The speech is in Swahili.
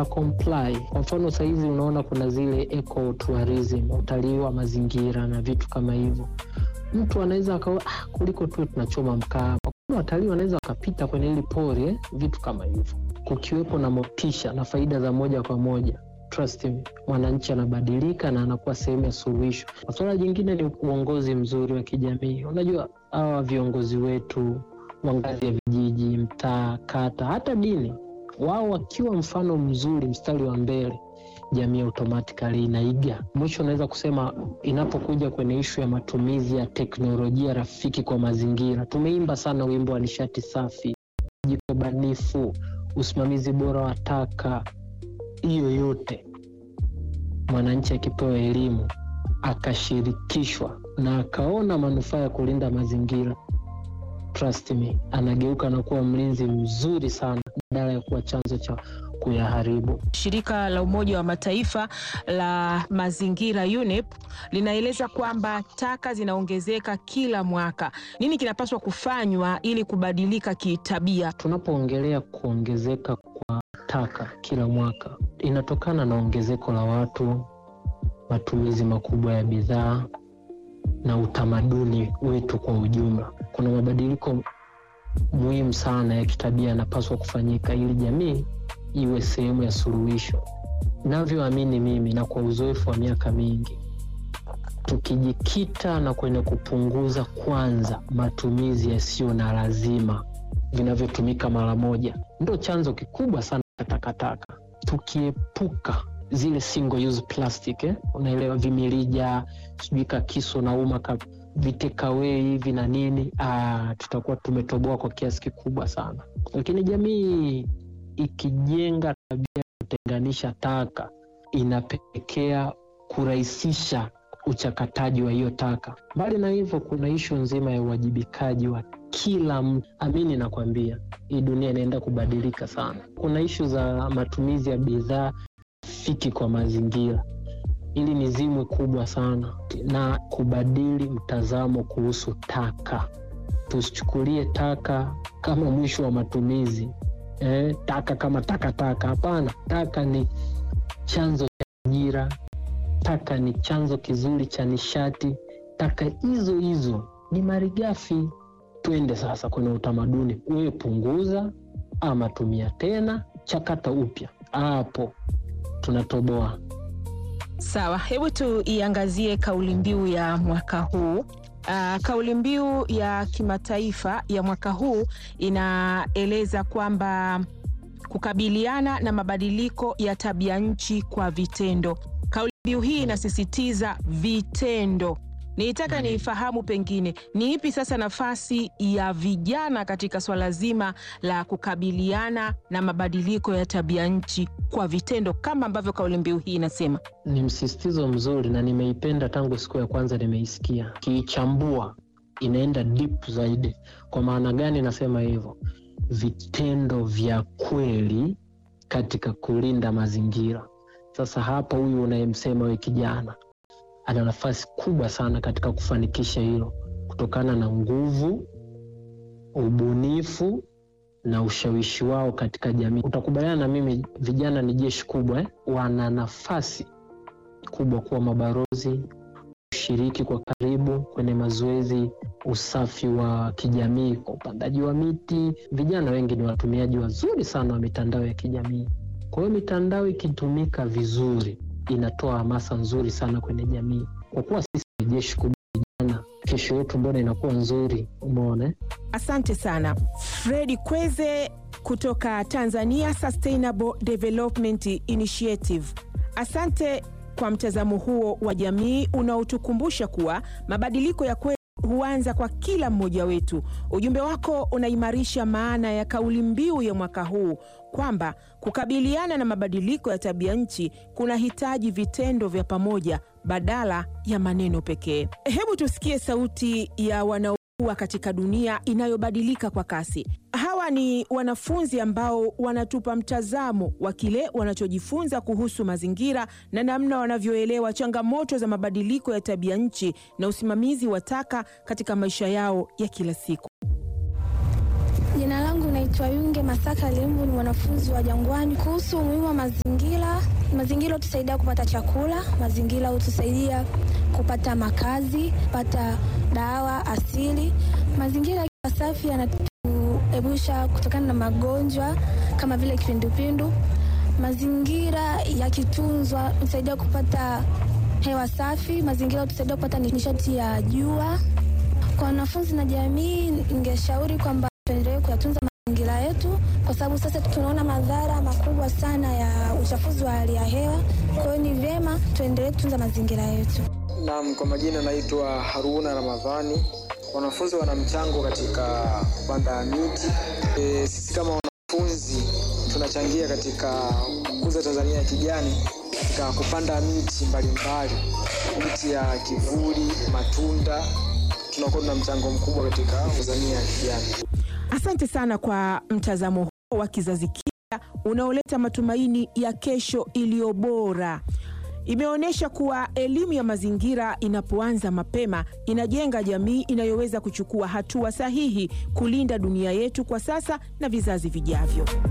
wata comply. Kwa mfano sahizi unaona kuna zile eco tourism, utalii wa mazingira na vitu kama hivyo. Mtu anaweza akawa ah, kuliko tu tunachoma mkaa hapa. Kuna watalii wanaweza wakapita kwenye hili pori eh, vitu kama hivyo, kukiwepo na motisha na faida za moja kwa moja Trust me, mwananchi anabadilika na anakuwa sehemu ya suluhisho. Swala jingine ni uongozi mzuri wa kijamii. Unajua hawa viongozi wetu wa ngazi ya vijiji, mtaa, kata, hata dini, wao wakiwa mfano mzuri, mstari wa mbele, jamii automatically inaiga. Mwisho unaweza kusema inapokuja kwenye ishu ya matumizi ya teknolojia rafiki kwa mazingira, tumeimba sana wimbo wa nishati safi, jiko banifu, usimamizi bora wa taka hiyo yote mwananchi akipewa elimu akashirikishwa na akaona manufaa ya kulinda mazingira, trust me, anageuka na kuwa mlinzi mzuri sana badala ya kuwa chanzo cha kuyaharibu. Shirika la Umoja wa Mataifa la mazingira UNEP linaeleza kwamba taka zinaongezeka kila mwaka. Nini kinapaswa kufanywa ili kubadilika kitabia? Tunapoongelea kuongezeka kwa taka kila mwaka, inatokana na ongezeko la watu, matumizi makubwa ya bidhaa na utamaduni wetu kwa ujumla. Kuna mabadiliko muhimu sana ya kitabia yanapaswa kufanyika ili jamii iwe sehemu ya suluhisho. Navyoamini mimi na kwa uzoefu wa miaka mingi, tukijikita na kwenye kupunguza kwanza matumizi yasiyo na lazima vinavyotumika mara moja, ndo chanzo kikubwa sana cha takataka. Tukiepuka zile single use plastic eh, unaelewa, vimirija, sijui kakiso na uma ka vitekawei hivi na nini, ah, tutakuwa tumetoboa kwa kiasi kikubwa sana. Lakini jamii ikijenga tabia ya kutenganisha taka, inapelekea kurahisisha uchakataji wa hiyo taka. Mbali na hivyo, kuna ishu nzima ya uwajibikaji wa kila mtu. Amini nakwambia, hii dunia inaenda kubadilika sana. Kuna ishu za matumizi ya bidhaa fiki kwa mazingira. Hili ni zimwi kubwa sana, na kubadili mtazamo kuhusu taka. Tusichukulie taka kama mwisho wa matumizi eh, taka kama takataka. Hapana, taka ni chanzo cha ajira, taka ni chanzo kizuri cha nishati. Taka hizo hizo ni malighafi. Twende sasa kwenye utamaduni, wewe punguza ama tumia tena, chakata upya, hapo tunatoboa. Sawa, hebu tuiangazie kauli mbiu ya mwaka huu. Uh, kauli mbiu ya kimataifa ya mwaka huu inaeleza kwamba kukabiliana na mabadiliko ya tabia nchi kwa vitendo. Kauli mbiu hii inasisitiza vitendo. Nilitaka niifahamu pengine ni ipi sasa nafasi ya vijana katika swala zima la kukabiliana na mabadiliko ya tabia nchi kwa vitendo kama ambavyo kauli mbiu hii inasema. Ni msisitizo mzuri na nimeipenda tangu siku ya kwanza nimeisikia. Kiichambua inaenda deep zaidi. Kwa maana gani nasema hivyo? Vitendo vya kweli katika kulinda mazingira. Sasa hapa, huyu unayemsema we kijana ana nafasi kubwa sana katika kufanikisha hilo kutokana na nguvu, ubunifu na ushawishi wao katika jamii. Utakubaliana na mimi, vijana ni jeshi kubwa eh? Wana nafasi kubwa kuwa mabalozi, kushiriki kwa karibu kwenye mazoezi, usafi wa kijamii, kwa upandaji wa miti. Vijana wengi ni watumiaji wazuri sana wa mitandao ya kijamii. Kwa hiyo mitandao ikitumika vizuri inatoa hamasa nzuri sana kwenye jamii. Kwa kuwa sisi ni jeshi kubwa vijana, kesho yetu mbona inakuwa nzuri? Umeona. Asante sana Fredi Kweze kutoka Tanzania Sustainable Development Initiative. Asante kwa mtazamo huo wa jamii unaotukumbusha kuwa mabadiliko ya kweli huanza kwa kila mmoja wetu. Ujumbe wako unaimarisha maana ya kauli mbiu ya mwaka huu kwamba kukabiliana na mabadiliko ya tabia nchi kunahitaji vitendo vya pamoja badala ya maneno pekee. Hebu tusikie sauti ya wanaokuwa katika dunia inayobadilika kwa kasi. Hawa ni wanafunzi ambao wanatupa mtazamo wa kile wanachojifunza kuhusu mazingira na namna wanavyoelewa changamoto za mabadiliko ya tabia nchi na usimamizi wa taka katika maisha yao ya kila siku. Jina langu naitwa naitwa Yunge Masaka Lembu, ni mwanafunzi wa Jangwani. Kuhusu umuhimu wa mazingira, mazingira hutusaidia kupata chakula, mazingira hutusaidia kupata makazi, kupata dawa asili. Mazingira yakiwa safi yanatuepusha kutokana na magonjwa kama vile kipindupindu. Mazingira yakitunzwa hutusaidia kupata hewa safi, mazingira hutusaidia kupata nishati ya jua. Kwa wanafunzi na jamii, ningeshauri kwamba tuendelee kuyatunza mazingira yetu, kwa sababu sasa tunaona madhara makubwa sana ya uchafuzi wa hali ya hewa. Kwa hiyo ni vyema tuendelee kutunza mazingira yetu. Naam, kwa majina naitwa Haruna Ramadhani. Wanafunzi wana mchango katika kupanda miti. E, sisi kama wanafunzi tunachangia katika kukuza Tanzania ya kijani katika kupanda miti mbalimbali, miti ya kivuli, matunda. Tunakuwa tuna mchango mkubwa katika Tanzania ya kijani. Asante sana kwa mtazamo huo wa kizazi kipya unaoleta matumaini ya kesho iliyo bora. Imeonyesha kuwa elimu ya mazingira inapoanza mapema inajenga jamii inayoweza kuchukua hatua sahihi kulinda dunia yetu kwa sasa na vizazi vijavyo.